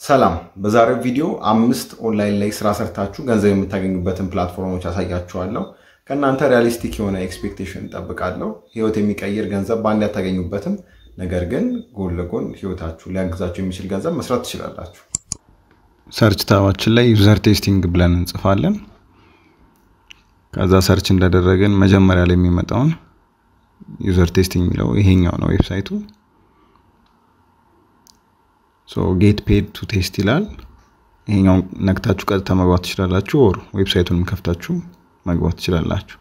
ሰላም በዛሬው ቪዲዮ አምስት ኦንላይን ላይ ስራ ሰርታችሁ ገንዘብ የምታገኙበትን ፕላትፎርሞች አሳያችኋለሁ። ከእናንተ ሪያሊስቲክ የሆነ ኤክስፔክቴሽን እንጠብቃለሁ። ህይወት የሚቀይር ገንዘብ በአንድ አታገኙበትም፣ ነገር ግን ጎን ለጎን ህይወታችሁ ሊያግዛችሁ የሚችል ገንዘብ መስራት ትችላላችሁ። ሰርች ታባችን ላይ ዩዘር ቴስቲንግ ብለን እንጽፋለን። ከዛ ሰርች እንዳደረግን መጀመሪያ ላይ የሚመጣውን ዩዘር ቴስቲንግ የሚለው ይሄኛው ነው ዌብሳይቱ። ጌት ፔድ ቱ ቴስት ይላል። ይሄኛውን ነክታችሁ ቀጥታ መግባት ትችላላችሁ። ኦር ዌብሳይቱንም ከፍታችሁ መግባት ትችላላችሁ።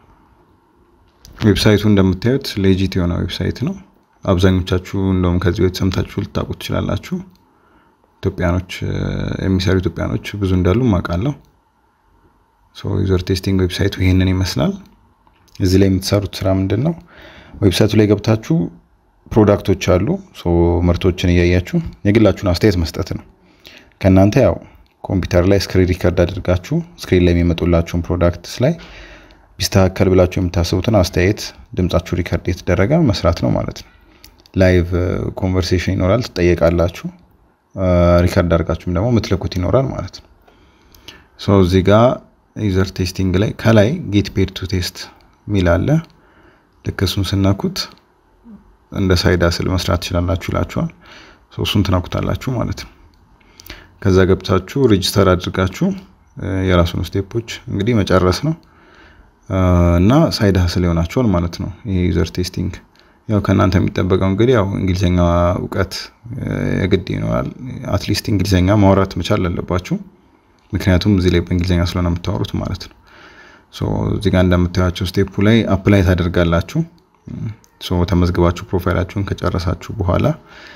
ዌብሳይቱ እንደምታዩት ሌጂት የሆነ ዌብሳይት ነው። አብዛኞቻችሁ እንደውም ከዚህ በፊት ሰምታችሁ ልታውቁት ትችላላችሁ። ኢትዮጵያኖች የሚሰሩ ኢትዮጵያኖች ብዙ እንዳሉ ማውቃለሁ። ዩዘር ቴስቲንግ ዌብሳይቱ ይሄንን ይመስላል። እዚህ ላይ የምትሰሩት ስራ ምንድን ነው? ዌብሳይቱ ላይ ገብታችሁ ፕሮዳክቶች አሉ። ምርቶችን እያያችሁ የግላችሁን አስተያየት መስጠት ነው። ከእናንተ ያው ኮምፒውተር ላይ ስክሪን ሪከርድ አድርጋችሁ ስክሪን ላይ የሚመጡላችሁን ፕሮዳክትስ ላይ ቢስተካከል ብላችሁ የምታስቡትን አስተያየት ድምጻችሁ ሪከርድ የተደረገ መስራት ነው ማለት ነው። ላይቭ ኮንቨርሴሽን ይኖራል፣ ትጠየቃላችሁ። ሪከርድ አድርጋችሁም ደግሞ ምትልኩት ይኖራል ማለት ነው። ሶ እዚህ ጋር ዩዘር ቴስቲንግ ላይ ከላይ ጌት ፔድ ቱ ቴስት ሚል አለ። ልክ እሱን ስነኩት እንደ ሳይድ አስል መስራት ትችላላችሁ ይላችኋል። እሱን ትነኩታላችሁ ማለት ነው። ከዛ ገብታችሁ ሬጅስተር አድርጋችሁ የራሱን ስቴፖች እንግዲህ መጨረስ ነው እና ሳይድ ሀስል ይሆናችኋል ማለት ነው። ይሄ ዩዘር ቴስቲንግ ያው ከእናንተ የሚጠበቀው እንግዲህ ያው እንግሊዝኛ እውቀት የግድ ይኖራል። አትሊስት እንግሊዝኛ ማውራት መቻል አለባችሁ። ምክንያቱም እዚህ ላይ በእንግሊዝኛ ስለሆነ የምታወሩት ማለት ነው። እዚህ ጋር እንደምታያቸው ስቴፑ ላይ አፕላይ ታደርጋላችሁ። ተመዝግባችሁ ፕሮፋይላችሁን ከጨረሳችሁ በኋላ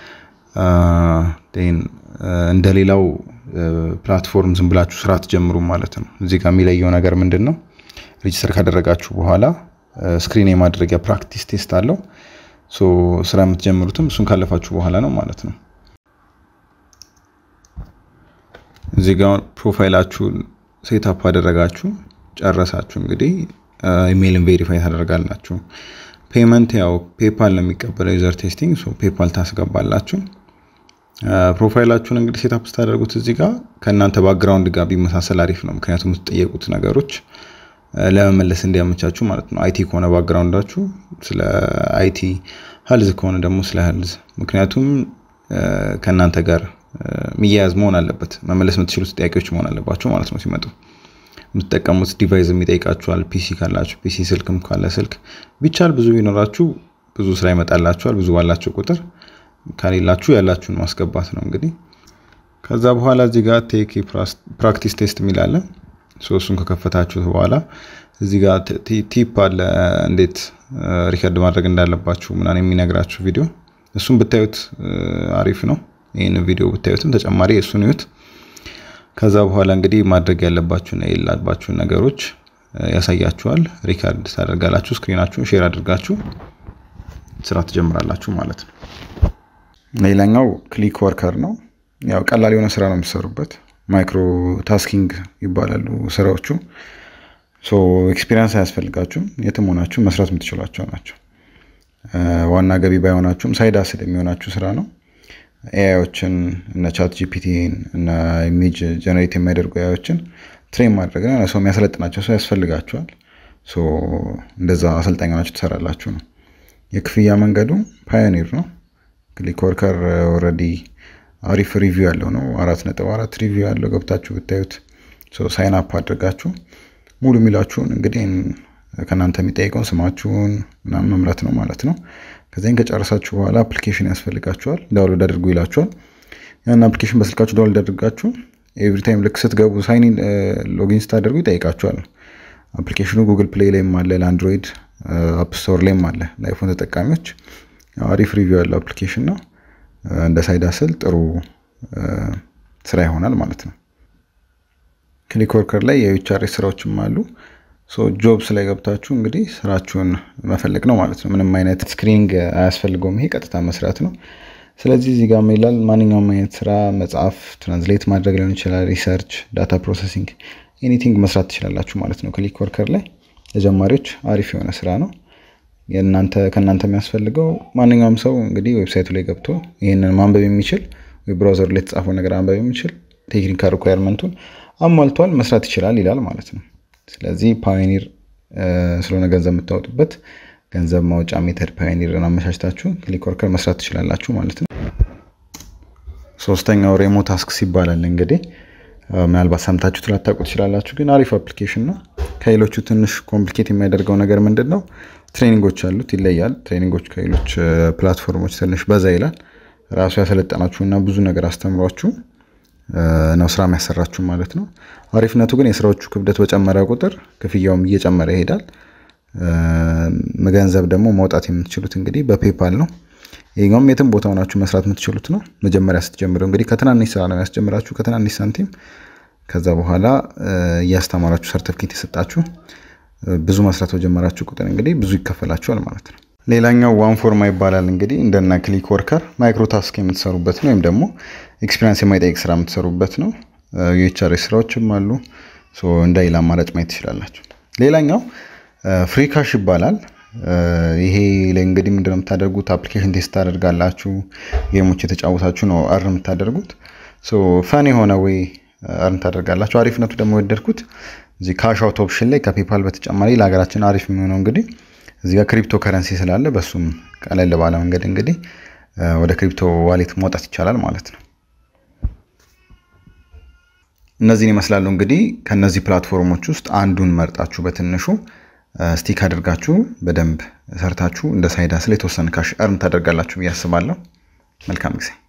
እንደ ሌላው ፕላትፎርም ዝም ብላችሁ ስራ ትጀምሩ ማለት ነው። እዚህ ጋር የሚለየው ነገር ምንድን ነው? ሬጅስተር ካደረጋችሁ በኋላ ስክሪን የማድረጊያ ፕራክቲስ ቴስት አለው። ስራ የምትጀምሩትም እሱን ካለፋችሁ በኋላ ነው ማለት ነው። እዚህ ጋር ፕሮፋይላችሁን ሴታፕ አደረጋችሁ ጨረሳችሁ። እንግዲህ ኢሜይልን ቬሪፋይ ታደርጋላችሁ። ፔመንት ያው ፔፓል ነው የሚቀበለው ዩዘር ቴስቲንግ ፔፓል ታስገባላችሁ። ፕሮፋይላችሁን እንግዲህ ሴታፕ ስታደርጉት እዚህ ጋር ከእናንተ ባክግራውንድ ጋር ቢመሳሰል አሪፍ ነው። ምክንያቱም የምትጠየቁት ነገሮች ለመመለስ እንዲያመቻችሁ ማለት ነው። አይቲ ከሆነ ባክግራውንዳችሁ ስለ አይቲ፣ ሀልዝ ከሆነ ደግሞ ስለ ሀልዝ። ምክንያቱም ከእናንተ ጋር የሚያያዝ መሆን አለበት። መመለስ የምትችሉት ጥያቄዎች መሆን አለባቸው ማለት ነው ሲመጡ የምትጠቀሙት ዲቫይስ የሚጠይቃችኋል። ፒሲ ካላችሁ ፒሲ፣ ስልክም ካለ ስልክ፣ ቢቻል ብዙ ቢኖራችሁ ብዙ ስራ ይመጣላችኋል። ብዙ ባላችሁ ቁጥር ከሌላችሁ ያላችሁን ማስገባት ነው እንግዲህ። ከዛ በኋላ እዚህ ጋር ቴክ ፕራክቲስ ቴስት የሚላለ እሱን ከከፈታችሁት በኋላ እዚህ ጋር ቲፕ አለ፣ እንዴት ሪከርድ ማድረግ እንዳለባችሁ ምናምን የሚነግራችሁ ቪዲዮ። እሱን ብታዩት አሪፍ ነው። ይህን ቪዲዮ ብታዩትም ተጨማሪ እሱን ይዩት። ከዛ በኋላ እንግዲህ ማድረግ ያለባችሁና የሌለባችሁን ነገሮች ያሳያችኋል። ሪካርድ ታደርጋላችሁ። ስክሪናችሁን ሼር አድርጋችሁ ስራ ትጀምራላችሁ ማለት ነው። ሌላኛው ክሊክ ወርከር ነው። ያው ቀላል የሆነ ስራ ነው የምትሰሩበት። ማይክሮ ታስኪንግ ይባላሉ ስራዎቹ። ኤክስፒሪንስ አያስፈልጋችሁም። የትም ሆናችሁ መስራት የምትችሏቸው ናቸው። ዋና ገቢ ባይሆናችሁም ሳይድ አስል የሚሆናችሁ ስራ ነው። ኤአዮችን እነ ቻት ጂፒቲን እና ኢሜጅ ጀነሬት የሚያደርጉ ኤአዮችን ትሬን ማድረግ ነው። ሰው የሚያሰለጥናቸው ሰው ያስፈልጋቸዋል። እንደዛ አሰልጣኝ ሆናችሁ ትሰራላችሁ ነው። የክፍያ መንገዱ ፓዮኒር ነው። ክሊክ ወርከር ኦልሬዲ አሪፍ ሪቪው ያለው ነው። አራት ነጥብ አራት ሪቪው ያለው ገብታችሁ ብታዩት ሳይን አፕ አድርጋችሁ ሙሉ የሚላችሁን እንግዲህ ከእናንተ የሚጠይቀውን ስማችሁን ምናምን መምረት ነው ማለት ነው። ከዚህን ከጨረሳችሁ በኋላ አፕሊኬሽን ያስፈልጋችኋል። ዳውንሎድ አድርጉ ይላችኋል። ያን አፕሊኬሽን በስልካችሁ ዳውንሎድ አድርጋችሁ ኤቭሪ ታይም ልክ ስትገቡ ሳይን ሎጊን ስታደርጉ ይጠይቃችኋል። አፕሊኬሽኑ ጉግል ፕሌይ ላይም አለ፣ ለአንድሮይድ አፕ ስቶር ላይም አለ። ለአይፎን ተጠቃሚዎች አሪፍ ሪቪው ያለው አፕሊኬሽን ነው። እንደ ሳይድ አስል ጥሩ ስራ ይሆናል ማለት ነው። ክሊክ ወርከር ላይ የዩቻሬስ ስራዎችም አሉ። ጆብስ ላይ ገብታችሁ እንግዲህ ስራችሁን መፈለግ ነው ማለት ነው። ምንም አይነት ስክሪኒንግ አያስፈልገውም። ይሄ ቀጥታ መስራት ነው። ስለዚህ እዚህ ጋር ይላል ማንኛውም አይነት ስራ መጽሐፍ፣ ትራንስሌት ማድረግ ሊሆን ይችላል፣ ሪሰርች፣ ዳታ ፕሮሰሲንግ፣ ኤኒቲንግ መስራት ትችላላችሁ ማለት ነው። ክሊክ ወርከር ላይ ለጀማሪዎች አሪፍ የሆነ ስራ ነው። የእናንተ ከእናንተ የሚያስፈልገው ማንኛውም ሰው እንግዲህ ዌብሳይቱ ላይ ገብቶ ይህንን ማንበብ የሚችል ብራውዘር ላይ የተጻፈው ነገር አንበብ የሚችል ቴክኒካል ሪኳየርመንቱን አሟልቷል መስራት ይችላል ይላል ማለት ነው። ስለዚህ ፓዮኒር ስለሆነ ገንዘብ የምታወጡበት ገንዘብ ማውጫ ሜተድ ፓዮኒርን አመቻችታችሁ ክሊክ ወርከር መስራት ትችላላችሁ ማለት ነው። ሶስተኛው ሬሞ ታስክስ ይባላል። እንግዲህ ምናልባት ሰምታችሁ ላታውቁ ትችላላችሁ፣ ግን አሪፍ አፕሊኬሽን ነው። ከሌሎቹ ትንሽ ኮምፕሊኬት የሚያደርገው ነገር ምንድን ነው? ትሬኒንጎች አሉት፣ ይለያል። ትሬኒንጎች ከሌሎች ፕላትፎርሞች ትንሽ በዛ ይላል። ራሱ ያሰለጠናችሁ እና ብዙ ነገር አስተምሯችሁ ነው ስራ የሚያሰራችሁ ማለት ነው። አሪፍነቱ ግን የስራዎቹ ክብደት በጨመረ ቁጥር ክፍያውም እየጨመረ ይሄዳል። ገንዘብ ደግሞ ማውጣት የምትችሉት እንግዲህ በፔፓል ነው። ይሄኛውም የትም ቦታ ሆናችሁ መስራት የምትችሉት ነው። መጀመሪያ ስትጀምሩ እንግዲህ ከትናንሽ ስራ ነው ያስጀምራችሁ፣ ከትናንሽ ሳንቲም። ከዛ በኋላ እያስተማራችሁ ሰርተፍኬት የሰጣችሁ ብዙ መስራት በጀመራችሁ ቁጥር እንግዲህ ብዙ ይከፈላችኋል ማለት ነው። ሌላኛው ዋን ፎርማ ይባላል። እንግዲህ እንደነ ክሊክ ወርከር ማይክሮ ታስክ የምትሰሩበት ነው፣ ወይም ደግሞ ኤክስፒሪንስ የማይጠይቅ ስራ የምትሰሩበት ነው። የኤችአር ስራዎችም አሉ። እንደ ሌላ አማራጭ ማየት ትችላላችሁ። ሌላኛው ፍሪ ካሽ ይባላል። ይሄ ላይ እንግዲህ ምንድነው የምታደርጉት? አፕሊኬሽን ቴስት ታደርጋላችሁ። ጌሞች የተጫወታችሁ ነው አርን የምታደርጉት። ፈን የሆነ ወይ አርን ታደርጋላችሁ። አሪፍነቱ ደግሞ የወደድኩት እዚህ ካሽ አውት ኦፕሽን ላይ ከፔፓል በተጨማሪ ለሀገራችን አሪፍ የሚሆነው እንግዲህ እዚህ ጋር ክሪፕቶ ከረንሲ ስላለ በሱም ቀለል ባለ መንገድ እንግዲህ ወደ ክሪፕቶ ዋሌት ማውጣት ይቻላል ማለት ነው። እነዚህን ይመስላሉ እንግዲህ ከነዚህ ፕላትፎርሞች ውስጥ አንዱን መርጣችሁ በትንሹ ስቲክ አድርጋችሁ በደንብ ሰርታችሁ እንደ ሳይድ ሀስል የተወሰነ ካሽ እርን ታደርጋላችሁ ብዬ አስባለሁ። መልካም ጊዜ